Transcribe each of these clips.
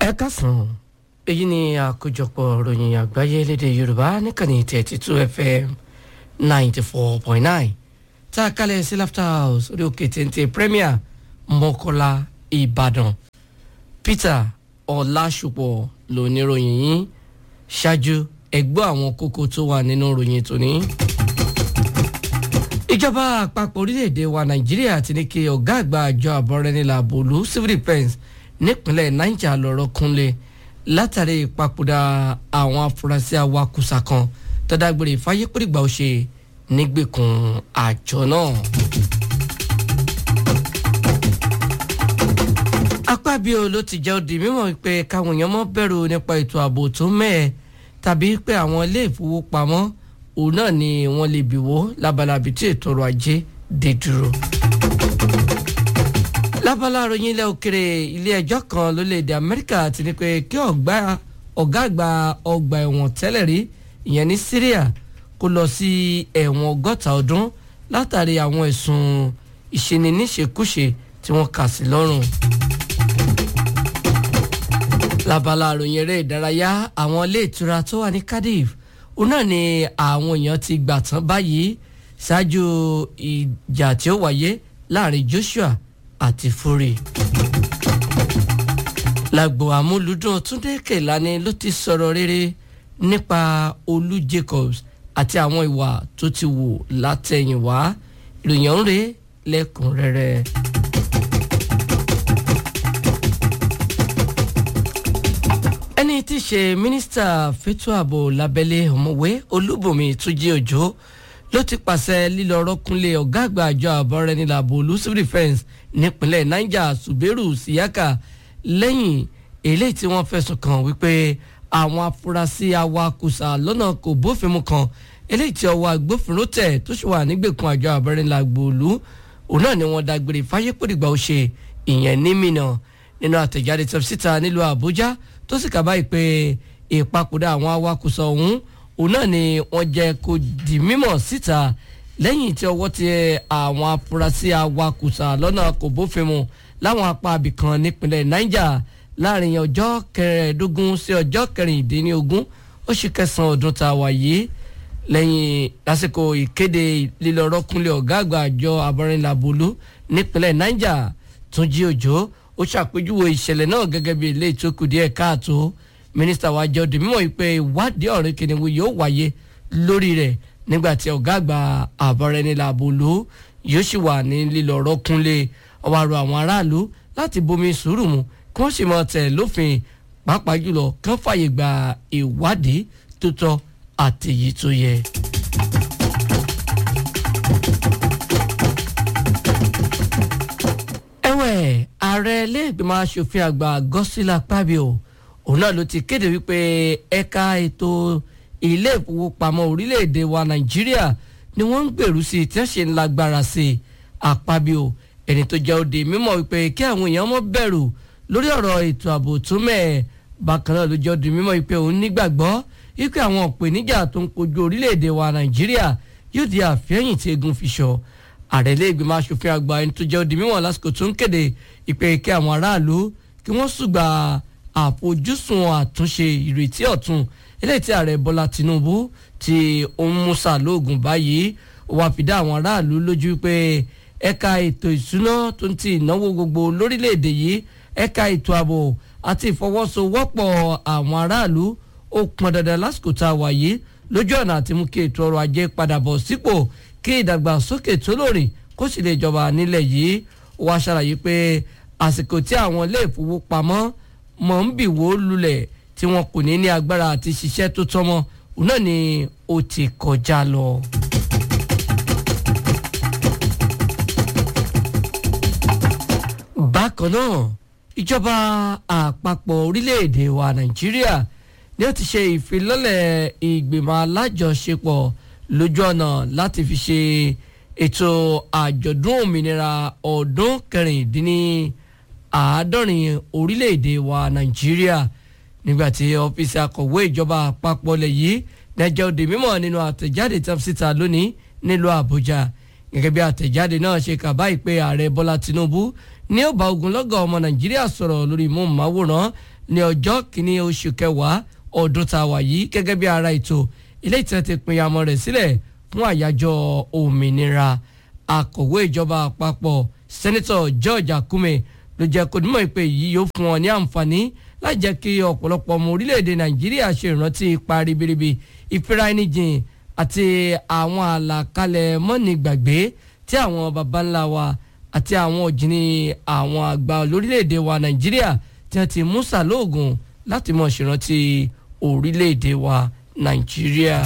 ẹ kásán èyí ni àkójọpọ̀ ròyìn àgbáyé lédè yorùbá níkànnì thirty two fm ninety four point nine tá a kalẹ̀ sí laughter house orí òkè téńté premier mọ́kọ́lá ìbàdàn peter ọ̀làṣùpọ̀ lóníròyìn yìí ṣáájú ẹgbọ́ àwọn kókó tó wà nínú ròyìn tòní. ìjọba àpapọ̀ orílẹ̀-èdè wa nàìjíríà ti ní kí ọ̀gá àgbà àjọ àbọ̀rẹ́nìlà bòlú civil defence nípínlẹ̀ niger lọ́rọ̀ kúnlẹ̀ látàrí ìpapòdà àwọn afurasí awakùsà kan tó dágbére fáyépèrègbà ó ṣe nígbèkùn àjọ náà. apábíò ló ti jẹ́ òdì mímọ́ pé káwọn èèyàn mọ́ bẹ̀rù nípa ètò ààbò tó mẹ́ẹ̀ tàbí pé àwọn ilé ìfowópamọ́ òun náà ni wọ́n lè bìwó lábalábi tí ètò ọrọ̀ ajé dé dúró lábala àròyìn ilẹ̀ òkèrè ilé ẹjọ́ kan lórílẹ̀‐èdè amẹ́ríkà ti ní pé kí ọ̀gá àgbà ọgbà ẹ̀wọ̀n tẹ́lẹ̀ rí ìyẹn ní syria kó lọ sí ẹ̀wọ̀n ọgọ́ta ọdún látàrí àwọn ẹ̀sùn ìṣeniníṣekúṣe tí wọ́n kà sí lọ́rùn. lábala àròyìn eré ìdárayá àwọn ilé ìtura tó wà ní cardiff òun náà ni àwọn èèyàn ti gbà tán báyìí ṣáájú ìjà tí ó wáyé láàrin joshua àti fury. lágbo àmúlùdùn túndé kèlání ló ti sọ̀rọ̀ rere nípa olú jacobs àti àwọn ìwà tó ti wù látẹ̀yìnwá ìròyìn ń rè lẹ́kùnrẹ́rẹ́. ẹni tí í ṣe mínísítà fẹ́tọ́ ààbò lábẹ́lé ọ̀mọ̀wé olúbùnmi túnjí òjò ló ti pàṣẹ lílọ rọ́kúnlé ọ̀gá àgbà àjọ àbọ̀rẹ́nìlàbò olú civil defence nípínlẹ̀ niger suberu siyaka lẹ́yìn eléyìí tí wọ́n fẹ̀sùn kàn wípé àwọn afurasí awakùsà lọ́nà kò bófin mu kan eléyìí tí ọwọ́ agbófinró tẹ̀ tó sì wà nígbèkùn àjọ àbọ̀rẹ́nìlàbò olú òun náà ni wọ́n dágbére fáyépòdìgbà ó ṣe ìyẹn ní mìíràn nínú àtẹ̀jáde tó síta nílùú àbújá tó sì kábàáyé pé ìpapòdà àwọn awakùsà ọ̀hún òun náà ni wọ́n jẹ́ kó di mímọ̀ síta lẹ́yìn tí ọwọ́ ti àwọn afurasí awakùsà lọ́nà kò bófin mu láwọn apá abìkan nípínlẹ̀ niger láàrin ọjọ́ kẹrẹ̀ẹ́dógún sí ọjọ́ kẹrìndínlógún oṣù kẹsàn-án ọdún tá a wà yìí lẹ́yìn lásìkò ìkéde lílọ́rọ́kúnlé ọ̀gá àgbà àjọ abọ́rìnlàbólú nípínlẹ̀ niger túnjí òjò ó ṣàpèjúwe ìṣẹ̀lẹ̀ náà gẹ́gẹ́ bí ilé ìtókù díẹ̀ káàtó mínísítà wa jẹ́ òdì mímọ́ pé ìwádìí ọ̀rẹ́ kìnìún yóò wáyé lórí rẹ̀ nígbà tí ọ̀gá àgbà àbọ̀rẹ́nilàbòló yóò sì wà ní lílọ rọ́kúnlé ọwọ́ àrò àwọn aráàlú láti bomi sùúrù mu kí wọ́n sì mọ tẹ̀ lófin pàápàá jùlọ kí wọ́n fààyè gba ìwádìí tó tọ́ àti èyí tó yẹ. ẹ̀wẹ̀ ààrẹ ilé ìgbìmọ̀ asòfin àgbà gọ́sílà pàbíò òun náà ló ti kéde wípé ẹ̀ka ètò ilé ìfowópamọ́ orílẹ̀-èdè wa nàìjíríà ni wọ́n ń gbèrú sí tí wọ́n ṣe ń lágbára sí i àpábíò ẹni tó jẹ́ òde mímọ́ wípé kí àwọn èèyàn mọ́ bẹ̀rù lórí ọ̀rọ̀ ètò ààbò tó mẹ́ẹ̀ bákan náà ló jẹ́ òde mímọ́ wípé òun nígbàgbọ́ wípé àwọn ìpèníjà tó ń kojú orílẹ̀-èdè wa nàìjíríà yóò di àfẹ́yìn tí egun fi sọ ààrẹ ilé ìgbìmọ̀ asòfin àgbà ẹni tó jẹ́ òde mímọ́ lásìkò tó ń kéde ìpè kí àwọn aráàlú kí wọ́n ṣùgbà àfojúsùn àtúnṣe ìrètí ọ̀tun eléyìí tí ààrẹ bọ́lá tinubu ti ń musa lóògùn báyìí wà fìdá àwọn aráàlú lójú pé ẹ̀ka ètò ìsúná tó ń ti ìnáwó gbogbo lórílẹ̀‐èdè yìí ẹ̀ka ètò ààbò àti ìfọwọ́sowọ́pọ̀ àwọn aráàlú ó pọn dandan lásìkò tá a wà yìí lójú ọ̀nà àti mú kí ètò ọrọ̀ ajé padà bọ̀ sípò kí ìdàgbàsókè tó lóòrìn kó sì lè jọba nílẹ̀ yìí wá ṣàlàyé pé àsìkò tí àwọn ilé ìfowópamọ́ mọ̀ ń bì wó lulẹ̀ tí wọn kò ní ní agbára àti ṣiṣẹ́ tó tọ́mọ́ òun náà ni ó ti kọjá lọ. bákan náà ìjọba àpapọ̀ orílẹ̀-èdè wa nàìjíríà ni ó ti ṣe ìfilọ́lẹ̀ ìgbìmọ̀ alájọṣepọ̀ lójú ọ̀nà láti fi ṣe ètò àjọ̀dún òmìnira ọdún kẹrìndínláàádọ́rin orílẹ̀-èdè wa nàìjíríà nígbàtí ọ́fíìsì akọ̀wé ìjọba àpapọ̀ lẹ̀ yìí nẹ́jẹ́ òde mímọ̀ nínú àtẹ̀jáde tán síta lónìí nílùú àbújá gẹ́gẹ́ bí àtẹ̀jáde náà ṣe kà báyìí pé ààrẹ bọ́lá tinubu ní ó bá ogunlọ́gọ̀ ọmọ nàìjíríà sọ̀rọ̀ lórí móhùnmáwòrán ní ọjọ́ kìíní oṣù kẹwàá ọdún tá a wà yìí gẹ́gẹ́ bí ara ètò ilé ìtàn ti pín amọ̀ rẹ̀ sílẹ̀ fún àyájọ́ òmìnira akọ̀wé ìjọba àpapọ̀ sẹ́nitọ̀ George Akume ló jẹ́ kó nímọ̀ ìpè yìí yóò fún wọn ní àǹfààní láti jẹ́ kí ọ̀pọ̀lọpọ̀ ọmọ orílẹ̀-èdè Nàìjíríà ṣe ìrántí ipa ribiribi ìfira ẹni jìn àti àwọn àlàkalẹ̀ mọ́ni gbàgbé tí àwọn baba ńlá wa àti àwọn òjìní àwọn àgbà lórílẹ̀‐èdè wa nàìjíríà tí wọ́n ti mú sàlóògùn láti mọ̀ ṣèrántí orílẹ̀‐èdè wa nàìjíríà.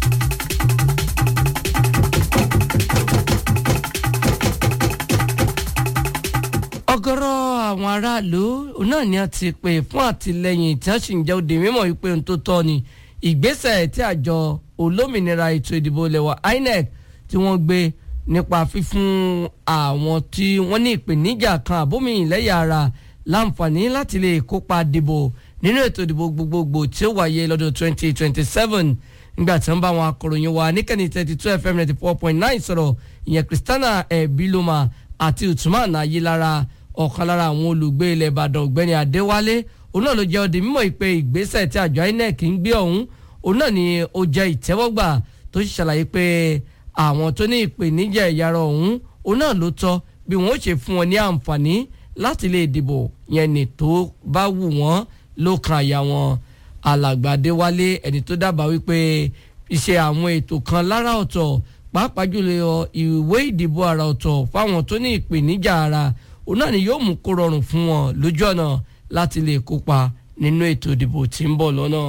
ọ̀gọ̀rọ̀ àwọn aráàlú náà ni a ti pè fún àtìlẹ́yìn tí wọ́n sì ń jẹ́ òde mímọ̀ wípé ohun tó tọ́ ni ìgbésẹ̀ tí àjọ olómìnira ètò ìdìbò lẹ́wà INEC tí wọ́n gbé nípa fífún àwọn tí wọ́n ní ìpèníjà kan àbómi ìlẹ́yà ara láǹfààní láti lè kópa dìbò nínú ètò ìdìbò gbogbogbò tí ó wáyé lọ́dún 2027 nígbà tí wọ́n bá àwọn akọ̀ròyìn wa níkànnì 32 FM 94.9 sọ̀rọ̀ ìyẹn Christiana Ebiloma àti Usman Ayilara ọ̀kan lára àwọn olùgbé ilẹ̀ Ìbàdàn ọ̀gbẹ́ni Adéwálé òun náà ló jẹ́ ọdẹ mímọ̀ ìpè ìgbésẹ̀ tí àjọ INEC ń gbé ọ̀hún òun náà ni ó jẹ́ ìtẹ́wọ́gbà tó sì ṣàlàyé pé àwọn tó ní ìpèníjà ìyára ọ̀hún òun náà ló tọ́ bí wọ́n ó ṣe fún wọn ní àǹfààní láti lè dìbò yẹn ní tó bá wù wọ́n ló kan àyà wọn alàgbà Adéwálé ẹni tó dábàá wípé iṣẹ́ àwọn ètò kan lára ọ̀tọ̀ pàápàá jùlọ ìwé ìdìbò àrà ọ̀tọ̀ fáwọn tó ní ìpèníjà ara òun náà ni yóò mú kó rọrùn fún wọn lójú ọ̀nà láti lè kópa nínú ètò ìdìbò tí ń bọ̀ lọ́nà.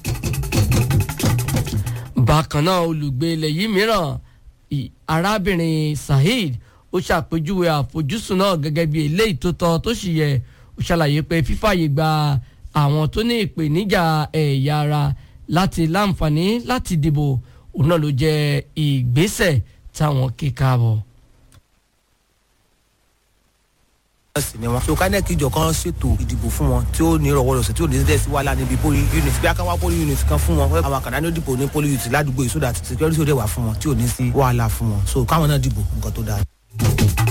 bákan náà olùgbé ilẹ̀ yìí mìíràn arábìnrin Saheed ó ṣàpèjúwe àfojúsùn náà gẹ́gẹ́ bí eléyìí tó tọ́ tó sì yẹ ó ṣàlàyé pé fífàyè gba àwọn tó ní ìpèníjà ẹ̀yà ara láti láǹfààní láti dìbò òun náà ló jẹ́ ìgbésẹ̀ táwọn kí káàbọ̀. ni wọn. so kánẹ́ẹ̀kì ìjọ kan ṣètò ìdìbò fún wọn tí ó ní ìrọ̀wọ́rọ̀sẹ̀ tí ò ní dẹ́sí wàhálà níbi poli unit bí akáwá poli unit kan fún wọn àwọn àkàndá ní ó dìbò ní poli unit ládùúgbò yìí so that security ó dẹ̀ wà fún wọn tí ò ní sí wàhálà fún wọn so káwọn náà dìbò nǹkan tó dáa.